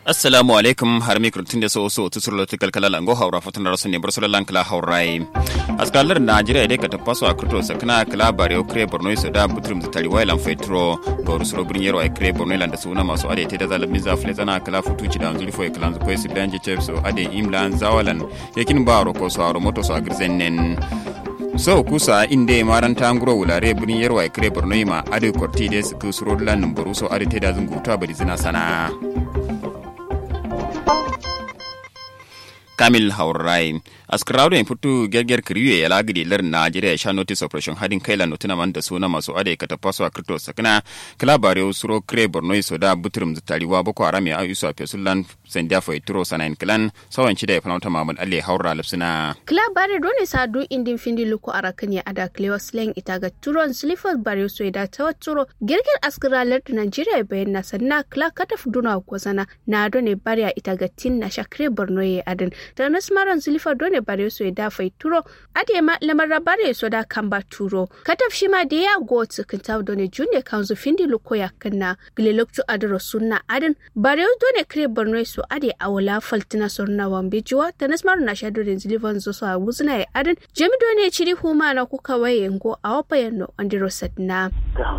assalamu alaikum har mikro tun da so so tu surlo tikal kala lango haura fatan da rasun ne bar sulan kala haurai askalar najeriya dai ka tafaso a krito sakana kala bare o kre borno so da butrum da tari wailan fetro ga rusuro burin yaro ai kre borno lan da suna masu ade te da zalabin za fle zana kala futuci da anzuri fo kala ko su danje chef so ade imlan zawalan yakin baro ko so aro moto so agrizennen so kusa inde maranta nguro wulare burin yarwa ai kre borno ma ade korti de su kusuro lan numbaru so ade te da zunguta bari zina sana kamil haurai askrawo en putu gerger kriwe ya lagidi lar najeriya sha notice operation hadin kaila notuna man da suna masu ade kata paso a krito sakana kala bare usuro kre borno iso da butrum zutariwa boko haram ya ayusu a fesulan sendia fo ituro sanain klan sawan chida ya fanauta mamad alle haura lapsina kla bare dole sa du indin findi luko arakan ya ada klewa slang ita ga turon slifers bare so da ta turo gerger askra lar najeriya bayan na sanna kla kata fuduna ko sana na done bare ita ga tin na shakre borno ya adin da nasmaran slifar done bare so da fai turo ade ma lamar bare so da kamba turo kataf shi ma da ya go tsikin taw done junne kanzu findi luko ya kanna gleloktu adro sunna adin bare done kre borno so ade awala faltina sorna wambe jiwa ta nasmaran na shado da zilivan zo so a wuzna ya adin jemi done chiri huma na kuka waye ngo a wapa yanno andiro satna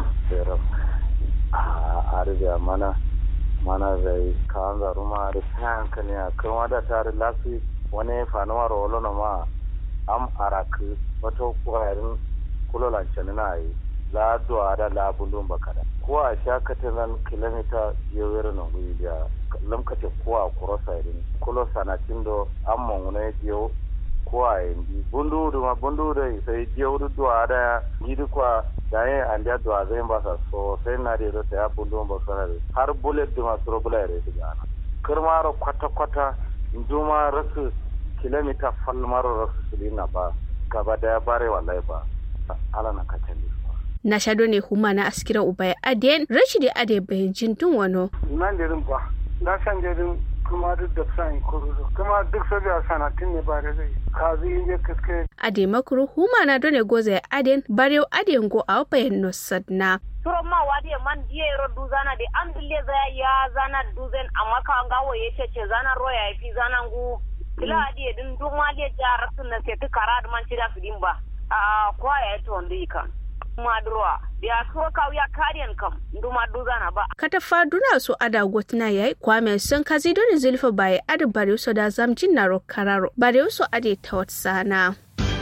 a arziya mana mana zai kawan zaru ma da kayan kan ya kan da tare lasu wani fanuwa rolo na ma am araki wato kwayarin kulolan na yi la duwa da la bulun bakada ko a sha katalan kilomita yewere na guri da lamkace ko a kurosa irin kulo sanatin do an mangune jiyo ko a yanzu bundu da ma bundu da sai jiyo duwa da gidi kwa da yin an da duwa zai ba sa so sai na da ta ya bundu ba sa har bullet da masu robula ya rai ga ana kirmaro kwata-kwata duma rasu kilomita falmaro rasu silina ba gaba daya bare wallahi ba ala na kacali na shado ne huma na askira ubaya aden rashidi ade bayan jintun wano nan da ba na san da kuma duk da san kuruzo kuma duk sabiya sanatin ne ba da zai kazi inje kaske ade makuru huma na done goza ya aden barew aden go a bayan no sadna turo ma wadi man diye ro duzana de an dille za ya zana duzen amma ka ngawo yace ce zana roya fi zana ngu kila adi din duk ma le jara sun na se tukara man cida su din ba a kwa ya to ndi kan madruwa ya so ka ya kariyan kam nduma duzana ba katafa duna so ada gotna yayi kwame sun kazi don zulfa bai adu bare so da zamjin na kararo bare so ade ta sana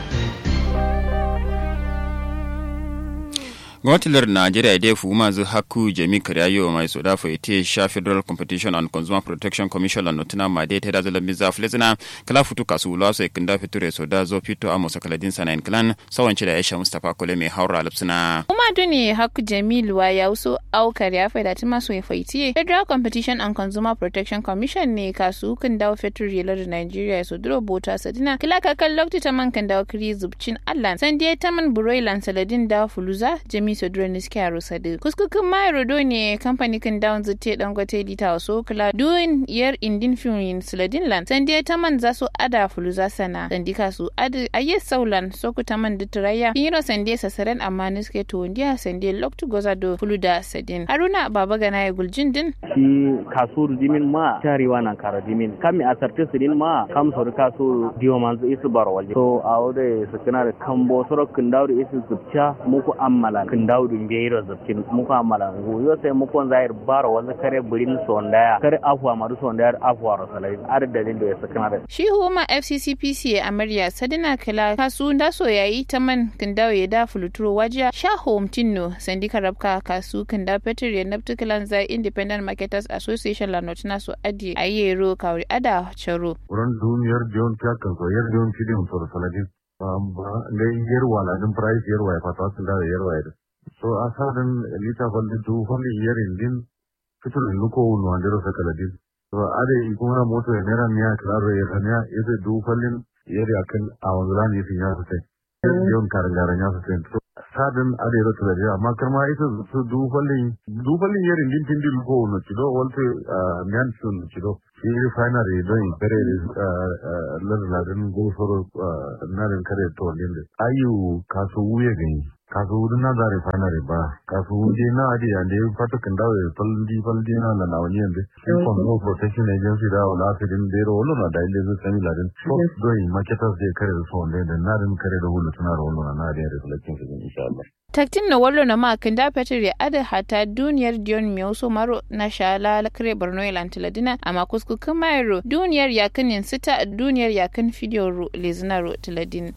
gwamnatin najeriya dai fu mazu haku jami karyayo mai soda fa ite sha federal competition and consumer protection commission la notuna ma dai ta da zalan biza flezina kala futu kasu la so ikinda fiture soda zo fito amo sakaladin sana in clan sawanci da aisha mustafa kole mai haura lapsina kuma duni haku jamil wa ya uso au karya fa da tima so faitiye federal competition and consumer protection commission ne kasu kan dawo fetur yela da nigeria so duro bota sadina kila kakan lokti ta man kan dawo kiri zubcin allan san dai taman buroilan saladin da fuluza jami so duro ni suke aro sadu kuskukin mai rodo ne kamfani kan dawon zute dangote lita wasu kula duin yar indin fiyin saladin lan san dai taman za su ada fuluza sana san dika su adi aye saulan soku taman duturaya yiro san dai sasaren amma ni suke to ndiya san dai loktu goza do fuluda sadin haruna baba gana ya guljin din shi kasu dimin ma tarewa na kara dimin kami a sarti sidin ma kam sori kasu diyo manzu isu baro walje so a wode su kana da kambo soro kindawo isu zubcha muku ammala kindawo dun beiro zubcin muku ammala yo sai muku zair baro wanzu kare burin sondaya kare afwa maru sondaya afwa rosalai ar dalin da ya sakana da shi huma fccpc amarya sadina kala kasu da so yayi ta man kindawo ya da fuluturo wajiya sha home tinno sandika rabka kasu kinda petir ya nabtu kilanza independent marketers association la notina so adi ayero kawri ada charo uran duniyar jon kya kan so yar jon chidi so saladin ba le yer wala din price yer wa fata sun da yer wa so asadan lita falli du falli yer indin fitur luko no andero sakaladin so ade kuma moto ya nera miya klaro yer miya ese du fallin yer yakan a wanzulan yi ya sai jon karangaran ya sai so sadin ade ro tulaje amma karma ita su du fallin du fallin yer indin tindi luko no chido walte miyan sun chido shi refinery don kare lardin gofar narin kare to wanda ayu kaso wuya gani kasu wudu na za refinery ba kasu wudu na adi yande fata kan dawo faldi faldi na na na wani yanzu shi control protection agency da wala asirin da yaro wala na da ile zai sami ladin first doing marketers zai kare da su wanda da na din kare da hulu suna da wala na na da reflection su insha Allah taktin na wallo na makin da petir ya ada hata duniyar dion mioso maro na shala kare borno ilantiladina amma kuskukin mayro duniyar yakin yin sita duniyar yakin fidiyoro lezinaro tiladin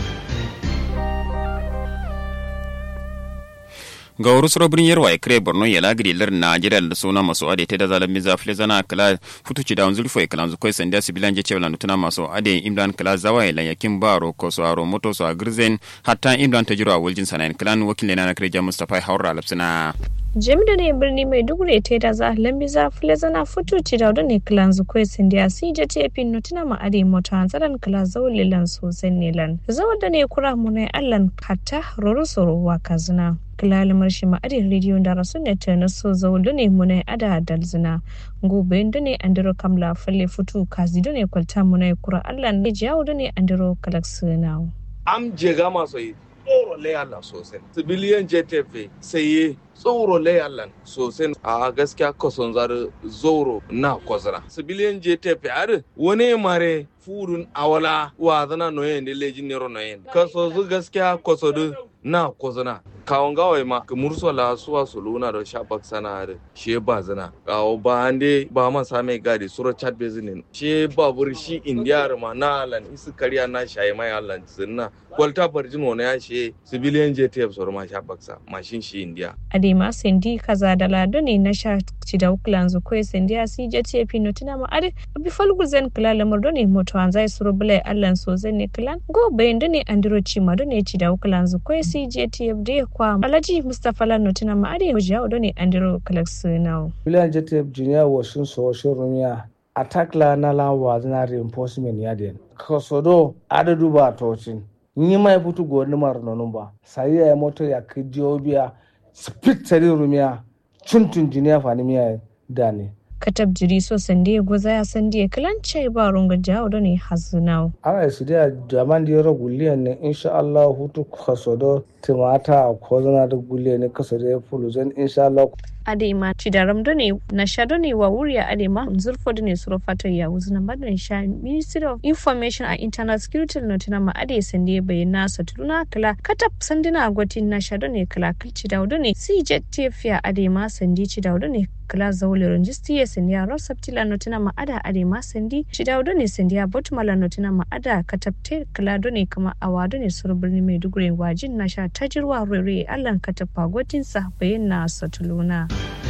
ga wuri suro birnin yarwa kire borno ya lagiri lar najeriya da suna masu ade ta da zalan miza fili zana kala futuci da wanzuri foi kala zukwai sanda sibilan je cewa nutuna masu ade imran kala zawa ya yakin baro ko so aro moto so agrizen hatta imran ta jiro a waljin sanayin klan wakilin na kire mustafa haura lapsina jami'ar ne birni mai dugure ta da za lambi za fule zana futuci da wadda ne kilan zukwai sindiya si je ce fin nutuna ma ade mota hanzaran kila zaule lan sosai ne lan zawar da ne kura mu ne allan hatta roro soro wa kazina kilalimar shi ma ade rediyo da rasu ne ta na so zaule ne mu ne ada dalzina gobe da ne andiro kamla falle futu kazi da ne kwalta mu ne kura allan ne jiyawo da ne andiro kalaksinawo. am jega masu yi tsoro layallan sosai civilian jtf saye tsoro layallan sosai a gaskiya kason zar zoro na kwazara civilian jtf are wani mare furun awala wa zana noyen da lejin nero noyen kaso zu gaskiya kaso na kwazana kawon gawai ma ka mursala suwa su luna da shafak sana da she ba zana kawo ba ande ba ma same gadi sura chat bezinin she babur shi indiyar ma na alan isu kariya na shayi mai alan sinna kwalta barjin wani ya she civilian jtf sor ma shafak sa mashin shi indiya adema sendi kaza da lado ne na sha ci da ukulan zu ko sendi a si jtf no tina ma ade bi falgu zen kala lamar do ne moto an zai suru bule allan so zen ne klan go bayan do ne andiro ci ma do ne ci da ukulan zu ko si jtf de kwa alhaji mustapha lano tina ma ade ya do ne andiro kalax now bilan jtf junior washin so washin rumiya attack la na la wa na reinforcement ya den kasodo adadu ba tocin ni mai futu go ni mar nonun ba sai ya moto ya kidiyo biya speed tari rumiya cuntun junior fani miya da ne katab jiri so sande goza ya sande kilan chai ba runga jawo da ne hazunawo ana su da jaman da yaro guliyan ne insha Allah hutu kasodo timata ko zana da guliyan ne kasodo ya fulu zan insha Allah adema cidaram do ne na sha do ne wa wuriya adema zurfo do ne suro fata ya wuzu na badon sha ministry of information and internal security no tana ma ade sande bayyana sa tuluna kala katap sandina agwatin na sha do ne kala kilci da do ne cj tefiya adema sandi ci da do ne kala zaule ranjisti ya sandi ya rosaptila no tana ma ada adema sandi ci da do ne sandi ya botmala no tana ma ada katap te kala do ne kama awa do ne suro birni maiduguri wajin na sha tajirwa rere allan katap agwatin sa bayyana sa tuluna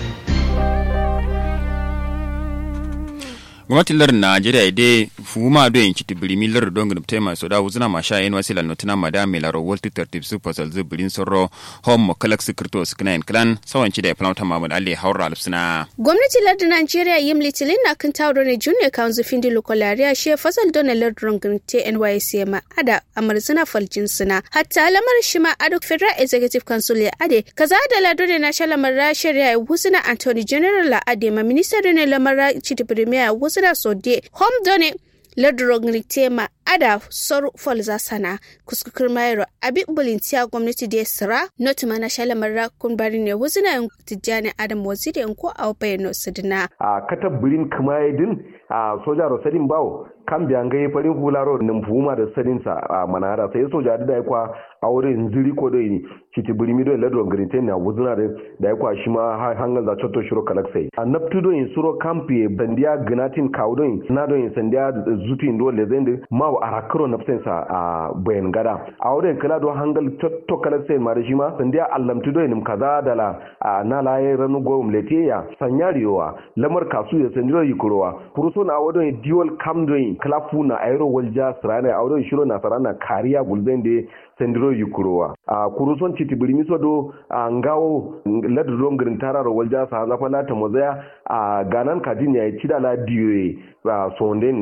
gwamnatin lar najeriya de fuma do yin kiti birimi lar don gudum tema so da wuzuna ma sha yin wasila notina ma da melaro walti tertib su fasal zu birin sorro hom mo kalak sikrto sikna en klan sawanci da ya planta mamud ali haura alfsina gwamnatin lar najeriya yim litilin na kan tawo ne junior council findi lokolariya she fasal don lar don gudum te nysc ma ada amarzina faljin suna hatta lamar shi ma ado federal executive council ya ade kaza da lado ne na shalamar rashariya wuzuna anthony general la ade ma minister ne lamar chiti premier wuzuna sira sode hom done ladrogni tema ada sor folza sana kuskukur mayro abi bulintiya gwamnati da sira not mana shala marra kun bari ne wuzina tijjani adam waziri ko a bayano sidina a katab birin kumayedin a soja rosadin bawo kan biyan gai farin hularo nin fuma da sadin sa a manara sai soja da ya kwa aure nziri ko dai kiti birimi do ladron grinte na wuzina da da ya kwa shi ma hangan za chotto shiro kalaksai a naptu do in suro kampi bandiya gnatin kawo na do in sandiya zutin do lezende ma arakro nafsen sa a bayan gada a wurin kala do hangal chotto kalaksai ma da shi ma sandiya allamtu do in kaza da la na laye ranu gowum letiya sanyariyowa lamar kasu ya sandiyo yikurowa kuruso na wadon dual camdoin klafu na aero walja srana awdo shiro na sarana kariya gulbende sendiro yukurowa a kuruson chiti birimiso do a ngawo ladu don girin tararo walja sa zafa lata mozaya a ganan kadin ya chida la diwe a sonden no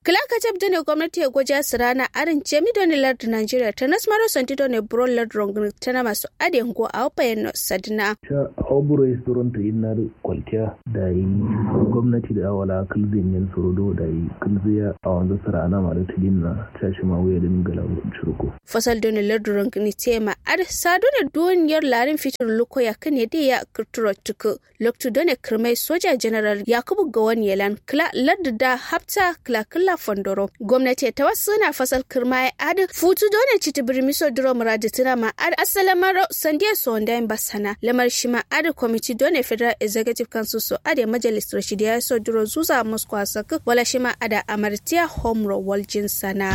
Kilaka jab dane gwamnati ya gwaja su rana arin jemi doni lardu Nigeria ta nasmaro santi doni bro lardu rongun tana masu adin go a wapayen sadina. Sha oburo is turon ta yin nar kwaltiya da yi gwamnati da awala kalzin yin surudo da yi kalziya a wanzu sarana ma da tilin na tashi ma wuya da mingala shirko. Fasal doni lardu rongun tema ar sadu ne duniyar larin fitar luko ya kan ya ya kirturo tuku loktu doni kirmai soja general yakubu gawan yelan kila lardu da hafta kila kila fondoro gwamnati ta wasu na fasal kirma ya adi futu doni citi birmiso duro muradi tuna ma adi asalamaro sandiya sonda basana lamar shi ma adi kwamiti doni federal executive council so adi majalis rashidi ya so duro zuza moscow saku wala shi ma ada amartiya homro waljin sana.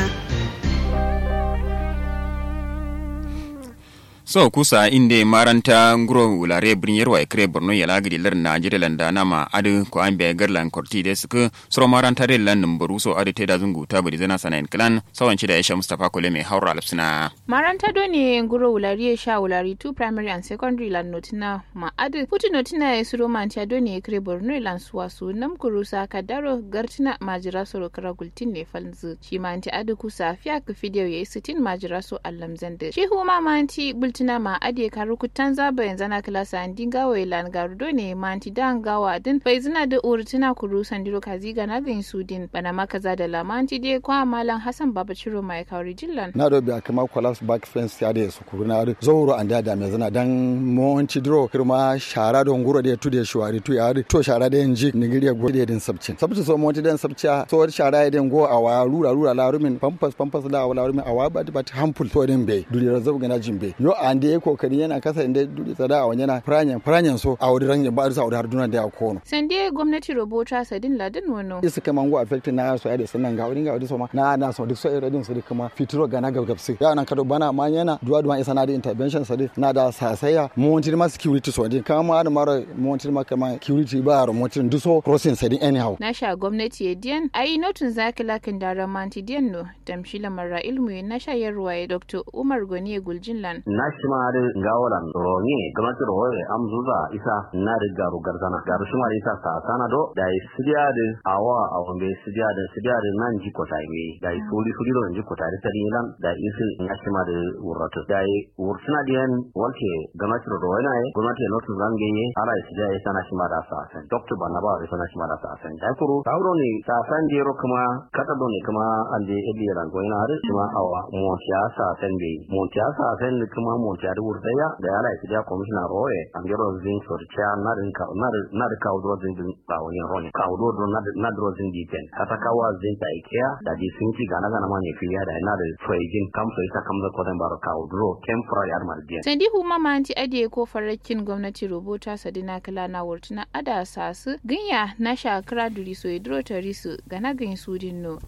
so kusa inde maranta nguro wulare birnin yarwa ikre borno ya lagidi lar najeriya landa nama adu ko an biya garlan korti de suka suro maranta de lan numbaru so adu teda zungu ta bari zana sana klan sawan da aisha mustafa kole mai haura alfsina maranta do ne nguro wulare sha wulari two primary and secondary lan notina ma adu puti notina ya suro mantia do ne ikre borno lan suwa su nam kurusa kadaro gartina majira soro kara gultin ne falzu shi manti adu kusa fiya ku fidiyo ya sitin majira so allam zande shi huma manti bultina ma ade karu kutan zaba yanzu na klasa an dinga wa ilan garudo ne manti dan gawa din bai zina da urtina kuru sandiro kaziga na bin sudin bana makaza da lamanti dai kwa malam hasan baba ciro mai kauri jillan na do biya kama collapse back fence ya da su kuru na zoro an da da me zina dan monti dro kirma shara don guro da tude shuwari tu ya to shara da yanji nigiriya go da din sabcin sabci so monti dan sabcia so shara ya den go a wa rura rura la rumin pampas pampas da wa rumin a wa ba ba hampul to din be duri razab gana jimbe yo an da ya kokari yana kasa inda duri tsada a wanyana pranyan pranyan so a wuri rangin ba a wuri har duniya da ya kono sande gwamnati robota sadin ladin wono isa kama ngo affect na so ya da sanan ga wani ga wani so ma na na so duk so irin su kuma fitiro ga na gabgabsi ya nan kado bana ma yana duwa duwa isa na da intervention sadi na da sasaya montir ma security so din kama da mara montir ma kama security ba ro montir duso crossing sadi anyhow na sha gwamnati ya diyan ayi notun zakila kan daren manti diyan no damshila marra ilmu na shayarwa ya dr umar goni guljinlan na shi ma da gawalan ronye gwamnati roye amzuza isa na da garu garzana garu shi ma isa sa sana do da yi sidiya da awa a wambe sidiya da sidiya da nan ji kota yi da yi soli soli do ji kota da tari lan da isi na shi ma da wurratu da yi wursuna da yan walke gwamnati roye na yi gwamnati ya notu zange yi ala yi sidiya ya sana shi ma da sa san doktor banna ba ya sana shi ma da sa san da kuru sauro ne sa san jero kuma kata do ne kuma an je ebi ran ko ina har shi ma awa mo siyasa san be mo siyasa san kuma mo tiyari wurdaya da yala ya tiya komishina roye an gero zin sorcia na rin ka na na da kawo do zin din ba wani roni kawo do do na na do zin di pen kata kawa zin ta ikea da di sun ki gana gana ma ne fiya da na da trejin kam so ita kam da ko dan baro kawo do temporary armal dia sandi huma ma anti ade ko farakin gwamnati rubuta sadina kala na wurtuna ada sasu ginya na shakara duri so idro tarisu gana gin sudin no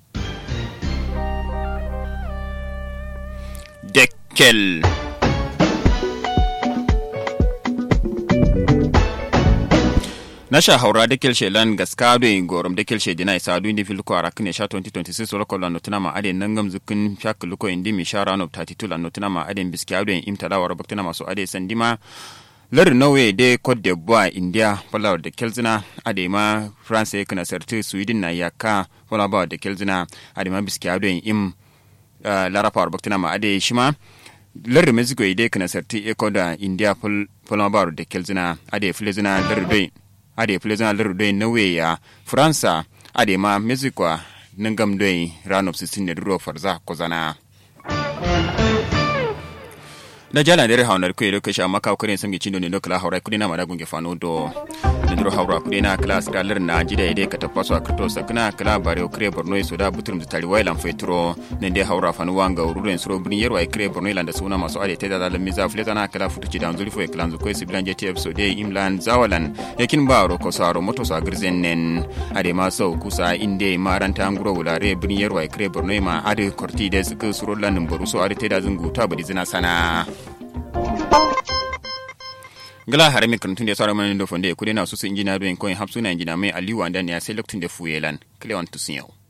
Dekkel. nasha haura da kelshe lan gaska do in gorom da kelshe dina isa du indi filko ara kine sha 2026 wala kollan notuna ma ade nangam zukin shak luko indi mi shara no 32 lan notuna ma ade biski ado in imtada wara baktina maso ade sandima lar norway de cote d'ivoire india falawar da kelzina ade ma france kana sarti sweden na yaka falawar da kelzina ade ma biski ado in im larafa wara baktina ma ade shima lar mexico ide kana sarti ecuador india falawar da kelzina ade filezina lar doin ade filezina lar doin norway ya faransa ade ma mexico nangam doin ranop 16 ne duro farza kozana da jala dere hawnar ku yero kasha maka ku ne sangi cindo ne no kala hawra ku na mara gunge fano do da duro hawra ku na kala skalar na jida ide ka tafaso a krito sakna kala bare o kre borno so da buturum da tari wailan fetro ne de hawra fanu wanga ururen suro brin yerwa e kre borno landa suna maso ade te da da miza fleta na kala futu ci dan zulfo e klan zu ko sibilan jeti episode imlan zawalan yakin baro ko saro moto sa girzen nen ade ma so kusa inde maranta nguro wulare brin yerwa e kre borno ma ade korti de su suro lan boru so ade te da zungu ta badi zina sana gala hare mi kanutun da ya tsara mana da fonde kudi na su su injina doyin koyin hapsu na injina mai aliyu wanda ne ya sai lokacin da fuyelan kilewan tusun yau